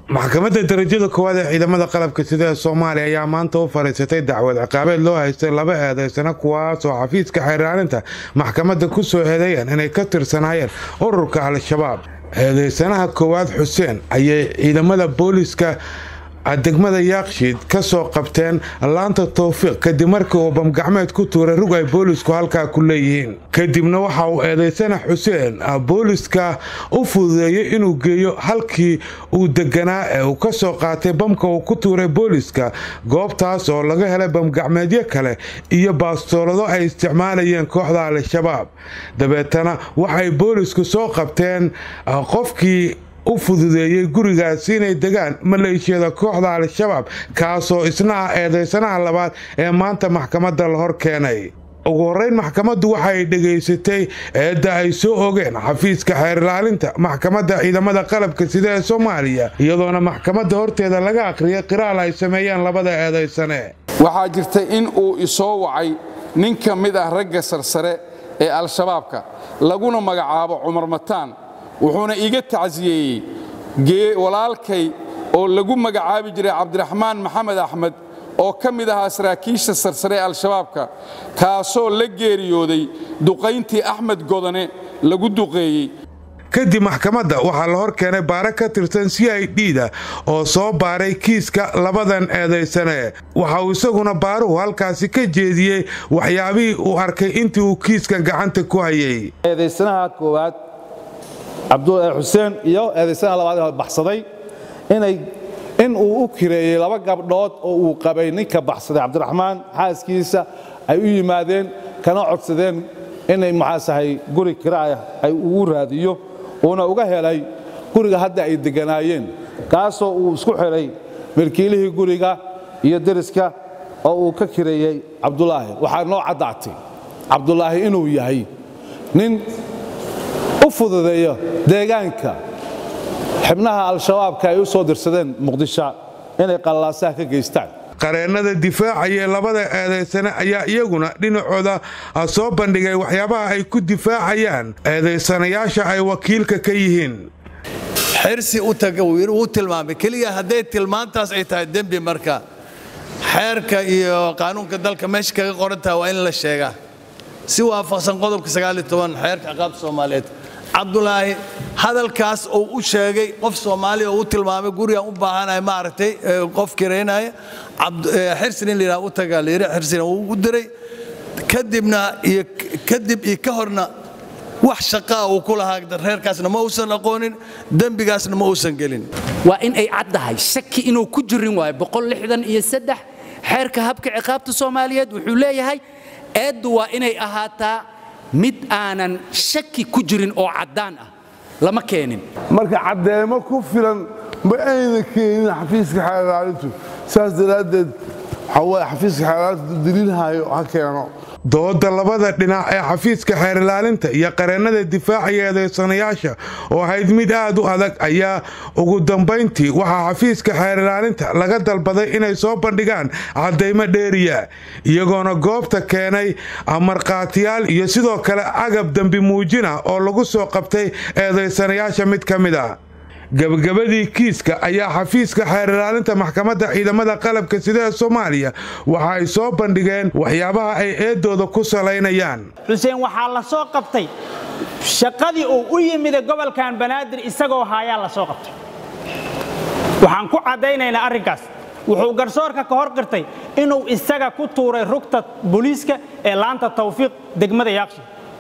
maxkamadda darajada koowaad ee ciidamada qalabka sida ee soomaaliya ayaa maanta u fadhiisatay dacwad ciqaabeed loo haystay laba eedaysana kuwaas oo xafiiska xeeraarinta maxkamadda ku soo eedeeyeen inay ka tirsanaayeen ururka al-shabaab eedaysanaha koowaad xuseen ayay ciidamada booliiska degmada yaakshiid ka soo qabteen laanta towfiiq kadib markii uu bamgacmeed ku tuuray rug ay boolisku halkaa ku leeyihiin kadibna waxa uu eedaysana xuseen booliska u fududeeyey inuu geeyo halkii uu deganaa ee uu ka soo qaatay bamka uu ku tuuray booliska goobtaas oo laga helay bamgacmeedyo kale iyo baastoolado ay isticmaalayeen kooxda al-shabaab dabeetana waxay boolisku soo qabteen qofkii u fududeeyey gurigaasi inay degaan maleeshiyada kooxda al-shabaab kaasoo isna ah eedaysanaha labaad ee maanta maxkamadda la hor keenay ugu horreyn maxkamaddu waxay dhegaysatay eedda ay soo ogeen xafiiska xeerilaalinta maxkamadda ciidamada qalabka sida ee soomaaliya iyadoona maxkamadda horteeda laga akhriyay qiraal ay sameeyeen labada eedaysane waxaa jirta in uu isoo wacay nin ka mid ah ragga sarsare ee al-shabaabka laguna magacaabo cumar mataan wuxuuna iga tacsiyeeyey walaalkay oo lagu magacaabi jiray cabdiraxmaan maxamed axmed oo ka mid ahaa saraakiisha sarsare ee al-shabaabka kaasoo la geeriyooday duqayntii axmed godane lagu duqeeyey kadib maxkamadda waxaa la hor keenay baare ka tirsan c i d da oo soo baaray kiiska labadan eedaysane waxa uu isaguna baaruhu halkaasi ka jeediyey waxyaabihii uu arkay intii uu kiiskan gacanta ku hayay eedaysanaha koowaad xuseen iyo eedaysanaha labaad ee baxsaday inay in uu u kireeyey laba gabdhood oo uu qabay ninka baxsaday cabdiraxmaan xaaskiisa ay u yimaadeen kana codsadeen inay maxaasahay guri kiraah ay ugu raadiyo uuna uga helay guriga hadda ay degganaayeen kaasoo uu isku xidhay milkiilihii guriga iyo deriska oo uu ka kireeyey cabdulaahi waxaa noo caddaatay cabdulaahi inuu yahay nin u fududeeyo deegaanka xibnaha al-shabaabka ay u soo dirsadeen muqdisho inay qallaasaha ka geystaan qareennada difaacayee labada eedaysane ayaa iyaguna dhinacooda soo bandhigay waxyaabaha ay ku difaacayaan eedaysanayaasha ay wakiilka ka yihiin xirsi u taga wuu tilmaamay keliya hadday tilmaantaas ay tahay dembi marka xeerka iyo qaanuunka dalka meesha kaga qorantaha waa in la sheegaa si waafaqsan qodobka xeerka ciqaabta soomaaliyeed cabdulaahi hadalkaas uu u sheegay qof soomaaliya oo u tilmaamay gurigaan u baahanahay maaragtay qof kiraynaya xirsin in layidhaha u tagaa layidhi xirsina wuu u diray kadibna iyo kadib iyo ka horna wax shaqaa uu ku lahaa reerkaasna ma uusan aqoonin dembigaasna ma uusan gelin waa in ay caddahay shaki inuu ku jirin waayo iyo xeerka habka ciqaabta soomaaliyeed wuxuu leeyahay eeddu waa inay ahaataa mid aanan shaki ku jirin oo caddaan ah lama keenin marka caddeemo ku filan ma ayna keenin xafiiska xeerlaalintu saas daraaddeed waxaa xafiiska xeerlaalintu daliilhayo ha keeno dooda labada dhinac ee xafiiska xeerilaalinta iyo qareennada difaacaya eedaysanayaasha oo ahayd mid aad u adag ayaa ugu dambayntii waxaa xafiiska xeerilaalinta laga dalbaday inay soo bandhigaan caddaymo dheeriya iyagoona goobta keenay markhaatiyaal iyo sidoo kale agab dembi muujina oo lagu soo qabtay eedaysanayaasha mid ka mid a gabagabadii kiiska ayaa xafiiska xeerilaalinta maxkamadda ciidamada qalabka sida ee soomaaliya waxa ay soo bandhigeen waxyaabaha ay eedooda ku salaynayaan xuseen waxaa la soo qabtay shaqadii uu u yimida gobolkan banaadir isagoo haayaa la soo qabtay waxaan ku caddaynaynaa arrinkaas wuxuu garsoorka ka hor qirtay inuu isaga ku tuuray rugta booliiska ee laanta tawfiiq degmada yaaqshi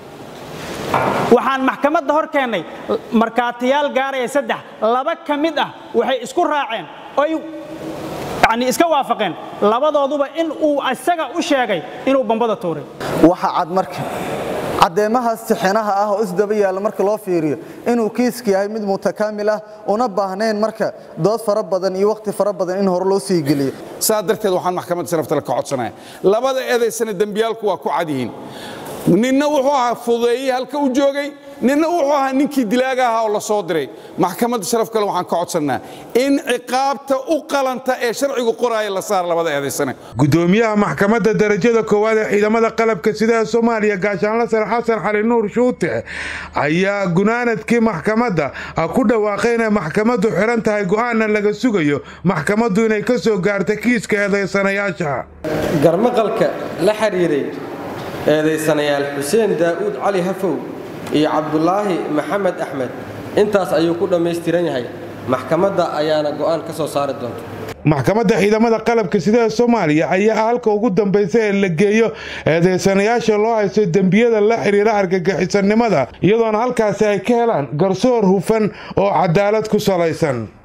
waxaan maxkamadda hor keennay markhaatiyaal gaaraya saddex laba ka mid ah waxay isku raaceen oy yani iska waafaqeen labadooduba in uu isaga u sheegay inuu bambada tuuray waxa cad marka caddeemahaas sixinaha ah oo isdaba yaalla marka loo fiiriyo inuu kiiska yahay mid mutakaamil ah una baahnayn marka dood fara badan iyo wakhti fara badan in hore loo sii geliyo saa darteed waxaan maxkamadda saraftale ka codsanaya labada eedaysana dembiyaalku waa ku cad yihiin ninna wuxuu ahaa fudeeyey halka u joogay ninna wuxuu ahaa ninkii dilaaga ahaa oo la soo diray maxkamadda sharaf kale waxaan ka codsannaa in ciqaabta u qalanta ee sharcigu qoraaya la saar labada eedaysane gudoomiyaha maxkamadda darajada koowaad ee ciidamada qalabka sida ee soomaaliya gaashaanla sare xasan xali nuur shuute ayaa gunaanadkii maxkamadda ku dhawaaqay inay maxkamaddu xiran tahay go'aanna laga sugayo maxkamaddu inay ka soo gaarta kiiska eedaysanayaasha garmaqalka la xiriiray eedaysanayaal xuseen daa'uud cali hafow iyo cabdulaahi maxamed axmed intaas ayuu ku dhammaystiran yahay maxkamadda ayaana go'aan ka soo saari doonta maxkamadda ciidamada qalabka sida ee soomaaliya ayaa ah halka ugu dambaysa ee la geeyo eedaysanayaasha loo haysto dembiyada la xiriira argagixisannimada iyadoona halkaasi ay ka helaan garsoor hufan oo cadaalad ku salaysan